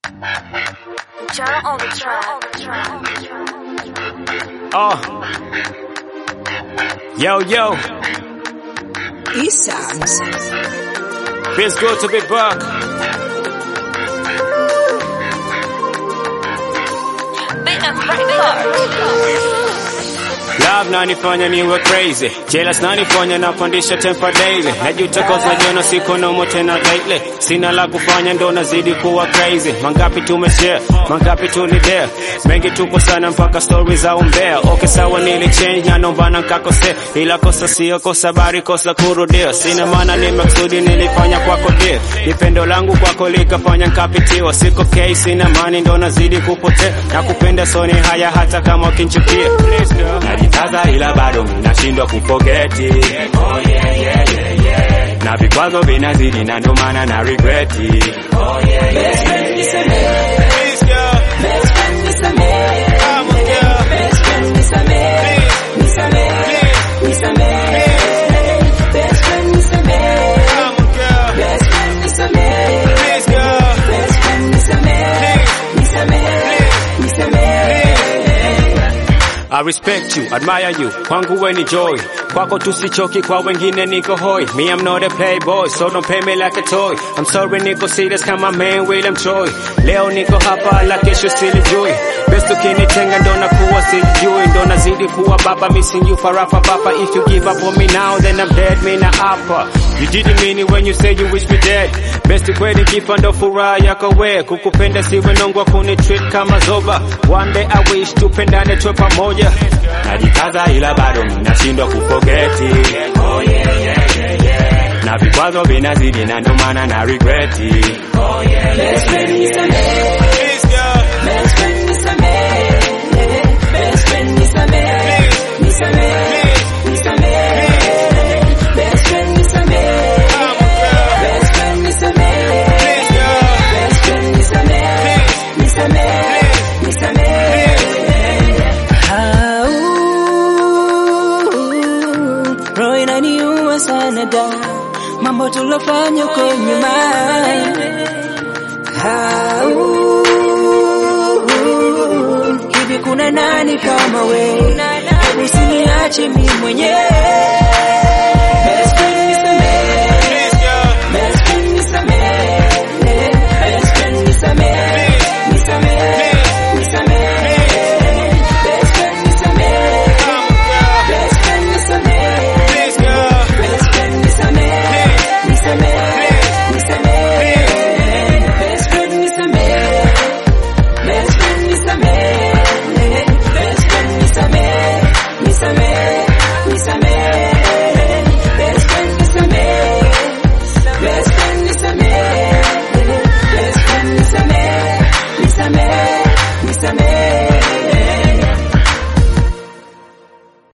Jara on the track. Oh. Yo, yo. East Sounds. Feels good to be back. Bit of record. Love nanifanya niwe crazy Jealous nanifanya napandisha temper daily Najuta cause najiona siko nomo tena lately Sina la kufanya ndo nazidi kuwa crazy Mangapi tumeshare, mangapi tulidare Mengi tupo sana mpaka stories za umbea Okay sawa nili change na nombana nkakosea Ila kosa sio kosa bari kosa kurudia Sina maana ni maksudi nilifanya kwako dear Nipendo langu kwako likafanya nkapitiwa Siko case sina mani ndo nazidi kupotea Na kupenda soni haya hata kama ukinchukia Najikaza ila bado nashindwa kupoketi oh, yeah, yeah, yeah, yeah. Na vikwazo vinazidi na ndo maana na regreti oh, yeah, yeah, yeah, yeah. Please, girl. Come on, girl. Please, come on, girl. Please, girl. I respect you, admire you, kwangu we ni joy Kwako tusichoki, kwa wengine niko hoi Me I'm not a playboy, so don't pay me like a toy I'm sorry niko serious kama man William Choi Leo niko hapa, la kesho silijui Best ukinitenga ndo nakuwa sijui Ndo nazidi kuwa baba, missing you farafa papa If you give up on me now, then I'm dead, me na hapa You didn't mean it when you say you wish me dead Best kweli kifa ndo furaha yako we Kukupenda siwe nongwa kuni treat kama zoba One day I wish tupendane tuwe pamoja Najikaza ila bado nashindwa kupoketi oh, yeah, yeah, yeah, yeah. Na vikwazo vinazidi na ndo maana na regreti oh, yeah, yeah, yeah, yeah. Please, girl. Come on, girl. Please, girl. Roho inaniuma sana da, mambo tulofanya huko nyuma. Au, Hivi kuna nani kama we? Hebu usiniache mimi mwenyewe